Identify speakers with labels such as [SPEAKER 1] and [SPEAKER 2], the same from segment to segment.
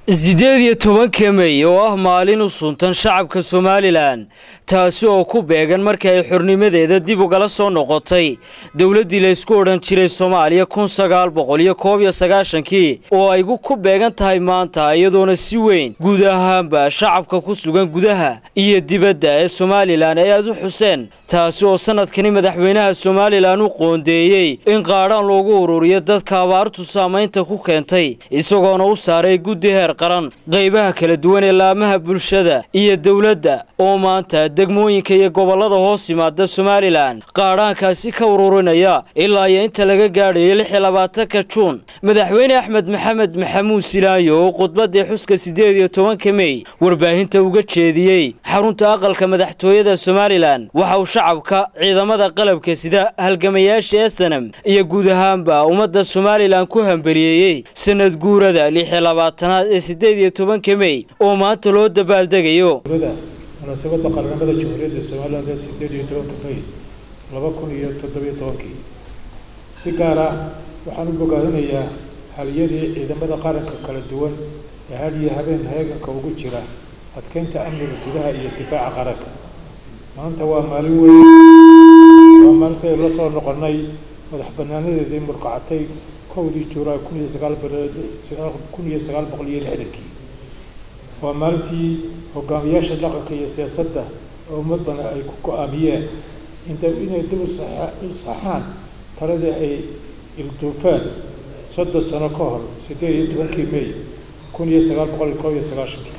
[SPEAKER 1] siddeed iyo tobanka mey oo ah maalin u suntan shacabka somalilan taasi oo ku beegan markii ay xornimadeeda dib ugala soo noqotay dowladdii laysku odhan jiray soomaaliya kun sagaal boqol iyo koob iyo sagaashankii oo ay ku beegan tahay maanta iyadoona si weyn guud ahaanba shacabka ku sugan gudaha iyo dibadda ee somalilan ay aad u xuseen taasi oo sanadkani madaxweynaha somalilan u qoondeeyey in qaadhaan loogu ururiyo dadka abaartu saamaynta ku keentay isagoona u saaray guddi heer qaran qaybaha kala duwan ee laamaha bulshada iyo dowladda oo maanta degmooyinka iyo gobollada hoos yimaada somalilan qaadhaankaasi ka ururinaya ilaa iyo inta laga gaadhayo lix iyo labaatanka juun madaxweyne axmed maxamed maxamuud silaayo oo khudbaddii xuska siddeed iyo tobanka mey warbaahinta uga jeediyey xarunta aqalka madaxtooyada somalilan waxa uu shacabka ciidamada qalabka sida halgamayaasha estanam iyo guud ahaanba ummadda somalilan ku hambeliyeeyey sanad guurada lix iyo labaatanaad ee siddeed iyo tobanka mey oo maanta loo dabaaldegayo
[SPEAKER 2] munaasabadda qaranimada jamhuuriyadda somalilan ee sideed iyo tobanka may laba kun iyo toddobiyo tobankii si gaar ah waxaan u bogaadinayaa haliyadii ciidamada qaranka kala duwan ee had iyo habeen heeganka ugu jira adkeynta amniga gudaha iyo difaaca qaranka maanta waa maalin weyn waa maalinta ay la soo noqonay madax banaanadeedii murqacatay kowdii juulaay kun iyo sagaal kun iyo sagaal boqol iyo lixdankii waa maalintii hogaamiyaasha dhaqanka iyo siyaasadda oo ummadana ay ku go-aamiyeen inta inay dib u saxaan taladii ay ilduufeen soddon sano ka hor siddeed iyo tobankii may kun iyo sagaal boqol iyo koob iyo sagaashankii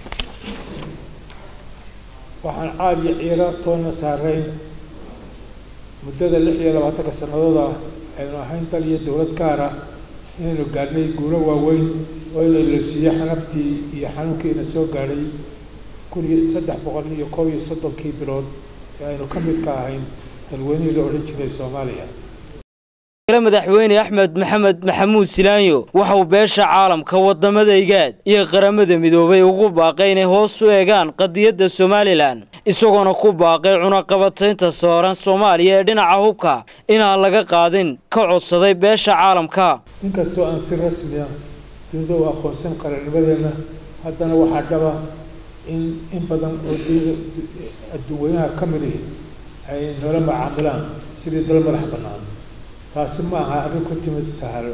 [SPEAKER 2] waxaan caad iyo ciira toonna saarayn muddada lix iyo labaatanka sannadood ah aynu ahayn dal iyo dowlad gaar ah inaynu gaadhnay guulo waaweyn oo in lailosiiyo xanabtii iyo xanuunkiina soo gaadhay kun iyo saddex boqol iyo koob iyo soddonkii bilood ee aynu ka midka ahayn dalweynihii la odhan jiray soomaaliya
[SPEAKER 1] madaxweyne axmed maxamed maxamuud silaanyo waxa uu beesha caalamka wadamada igaad iyo qaramada midoobay ugu baaqay inay hoos u eegaan qadiyadda somalilan isagoona ku baaqay cunaqabataynta sooran soomaaliya ee dhinaca hubka inaan laga qaadin ka codsaday beesha caalamka
[SPEAKER 2] inkastoo aan si rasmi ah dunida u aqoonsan qarannimadeenna haddana waxaa dhaba in in badan oo adduunweynaha ka midihi ay noola macaamilaan sidii dal madax bannaan taasi ma aha arrin ku timid sahalo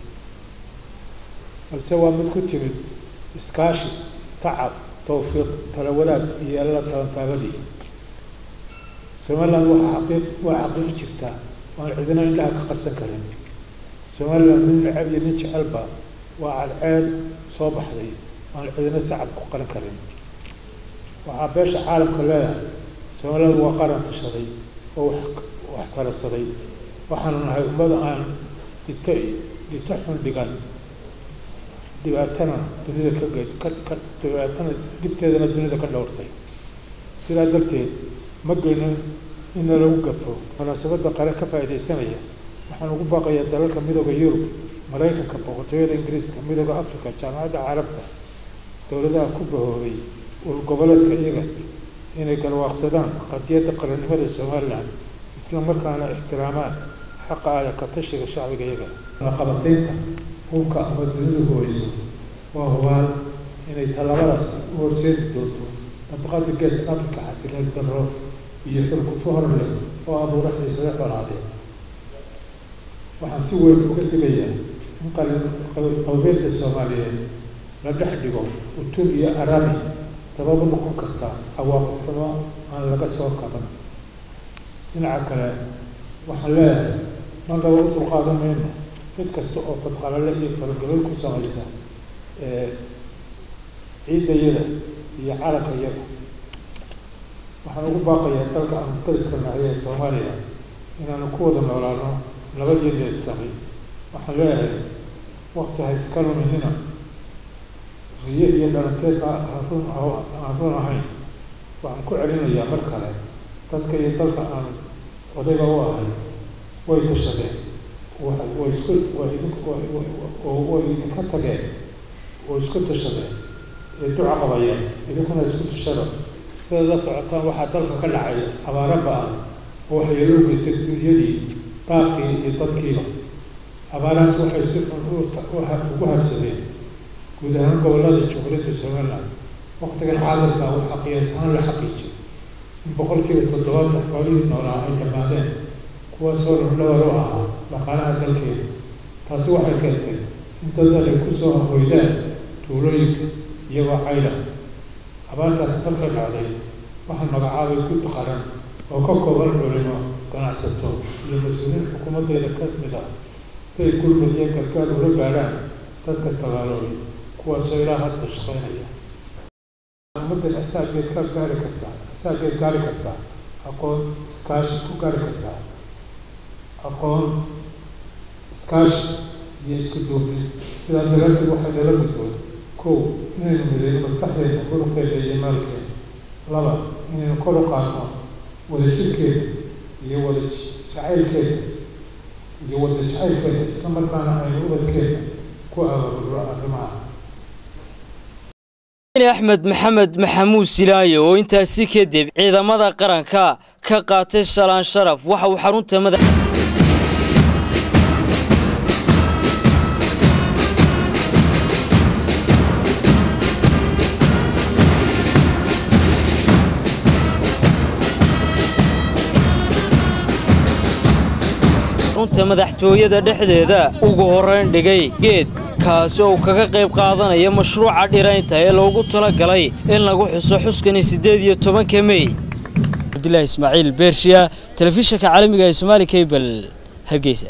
[SPEAKER 2] balse waa mid ku timid iskaashi tacab tawfiiq tala wadaag iyo alla tabantaabadii somaliland waa xaqiiq waa xaqiiq jirta oan cidina indhaha ka qarsan karin somaliland nin necab iyo nin jecelba waa cadceed soo baxday oan cidina sacab ku qaran karin waxaa beesha caalamka leedahay somaliland waa qaran tashaday oo wax talasaday waxaanu nahay ummada aan dhito dhito xun dhigan dhibaatana dunida ka ge ka dhibaatana dhibteedana dunida ka dhowrtay sidaa darteed ma geyno inna lagu gafo munaasabadda qaran ka faa'iidaysanaya waxaan ugu baaqayaa dalalka midooda yurub maraykanka boqortooyada ingiriiska midooda africa jaamacadda carabta dowladaha ku bahoobay ul goboleedka iyaga inay galwaaqsadaan qadiyadda qarannimada somalilan isla markaana ixtiraamaan xaqa aada ka tashiga shacbiga iyaga naqabataynta hubka ama dunidu hooyso waa hubaan inay tallaabadaas u horseedi doonto nabaqada geeska afrika xasiloon darro iyo xurgufo hor leh oo abuura xiisado xolaadee waxaan si weyn uga digayaa in qalbeedda soomaaliyeed la dhex dhigo utun iyo arabi sabab u noqon karta cawaaqib xumo aan laga soo kaban dhinaca kale waxaan leeyahay marnaba u dulqaadan mayno mid kasta oo fadqalale iyo faragelin ku samaysa ciiddayada iyo calankayada waxaan ugu baaqayaa dalka aanu dariska nahay ee soomaaliya inaanu ku wada noolaano nabadii leedsamay waxaan leeyahay wakti ha iska luminina riyo iyo dhalanteedna arun aan run ahayn waxaan ku celinayaa mar kale dadka iyo dalka aanu odayga u ahay way tashadeen way isku way idinka tageen way isku tashadeen ee duca qabayeen idinkuna isku tashada sidaad la socotaan waxaa dalka ka dhacay abaaro ba-an oo waxyeelo u geystay dunyadii daaqii iyo dadkiiba abaarahaas waxay si xun ugu habsadeen guud ahaan gobollada jamhuuriyadda somaliland waqtigan caalamka waxaa qiyaas ahaan la xaqiijiyay in boqolkiiba toddobaatan xoolihii noolaa ay dhammaadeen kuwaasoo lafdhabar u ahaa dhaqaalaha dalkeeda taasi waxay keentay in dad ay kusoo hoydaan tuulooyinka iyagoo cayda abaartaasi markay dhacday waxaa magacaabay gud qaran oo ka kooban culimo ganacsato iyo mas-uuliyiin xukuumaddeeda ka mid ah si ay gurmud iyo gargaar ula gaadhaan dadka tabaaloobay kuwaasoo ilaa hadda shaqaynaya ummaddan asaageed ka gaari kartaa asaageed gaari kartaa aqoon iskaashi ku gaari kartaa aqoon iskaashi iyo isku duubni sidaa daraaddeed waxay nala gudboon kow inaynu mideyno maskaxdeena muruqeeda iyo maalkeena laba inaynu kor u qaadno wadajirkeena iyo wada jacaylkeena iyo wada jacaylkeena isla markaana aynu ubadkeena ku abaabulno arrimaha
[SPEAKER 1] axmed maxamed maxamuud silaayo oo intaasi kadib ciidamada qaranka ka qaatay shalaan sharaf waxa uu xarunta madax xarunta madaxtooyada dhexdeeda ugu horrayn dhigay geed kaasi oo kaga qayb qaadanaya mashruuca dhiraynta ee loogu talagalay in lagu xuso xuskani siddeed iyo tobanka mey cabdilaahi ismaaciil beershiya telefishinka caalamiga ee somaali kabel hargeysa